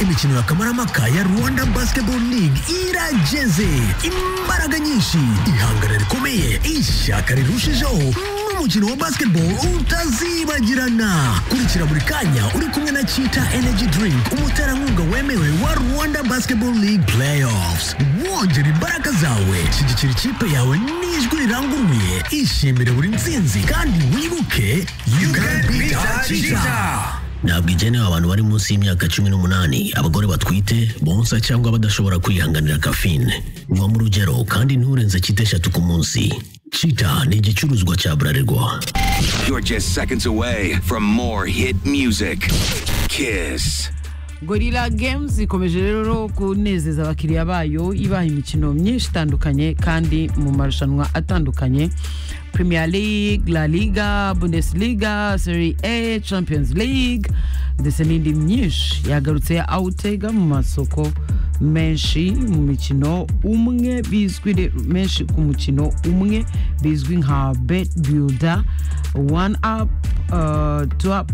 imikino ya kamarampaka ya rwanda basketball league irageze imbaraga nyinshi ihangana rikomeye ishyaka rirushijeho n'umukino wa basketball utazibagirana kurikira buri kanya uri kumwe na chita energy drink umuterankunga wemewe wa rwanda basketball league playoffs wongera imbaraga zawe shyigikira ikipe yawe n'ijwi riranguruye ishimire buri nsinzi kandi wibuke you can beat cheetah ntabwo igenewe abantu bari munsi y'imyaka cumi n'umunani abagore batwite bonsa cyangwa badashobora kwihanganira kafine nywa mu rugero kandi nturenze cyita eshatu ku munsi cita ni igicuruzwa cya burarirwa You're just seconds away from more hit music. Kiss. gorilla games ikomeje rero kunezeza abakiriya bayo ibaha imikino myinshi itandukanye kandi mu marushanwa atandukanye premier league la liga bundesliga serie a champions league ndetse n'indi myinshi yagarutse ya awutega mu masoko menshi mu mikino umwe bizwi re- menshi ku mukino umwe bizwi nka bet builder one up uh, two up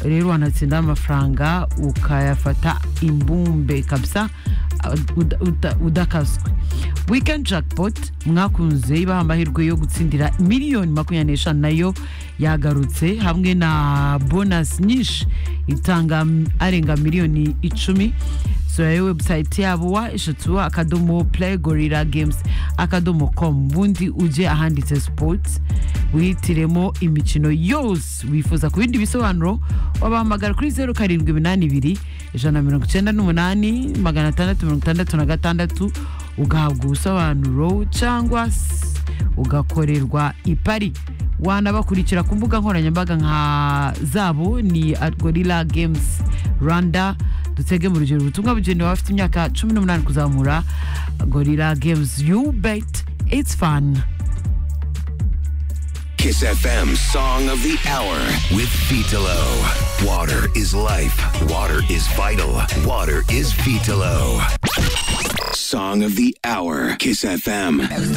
rero wanatsinda amafaranga ukayafata imbumbe kabisa uh, uda- uda- udakaswe weekend jackpot mwakunze ibaha amahirwe yo gutsindira miliyoni makumyabiri n'eshanu nayo yagarutse hamwe na bonus nyinshi itanga m- arenga miliyoni icumi sura website yabo wa eshatu akadomo play gorilla games akadomo com ubundi ujye ahanditse sports wihitiremo imikino yose wifuza ku bindi bisobanuro wabahamagara kuri zeru karindwi iminani ibiri ijana na mirongo icyenda n'umunani magana atandatu mirongo itandatu na gatandatu ugahabwa ubusobanuro cyangwa s- ugakorerwa ipari wanabakurikira ku mbuga nkoranyambaga nka zabo ni at gorilla games rwanda dutege mu rugero ubutumwa bugenewe abafite imyaka cumi n'umunani kuzamura gorilla games you bet it's fun Kiss FM Song of the Hour with Vitalo. Water is life. Water is vital. Water is Vitalo. Song of the Hour. Kiss FM.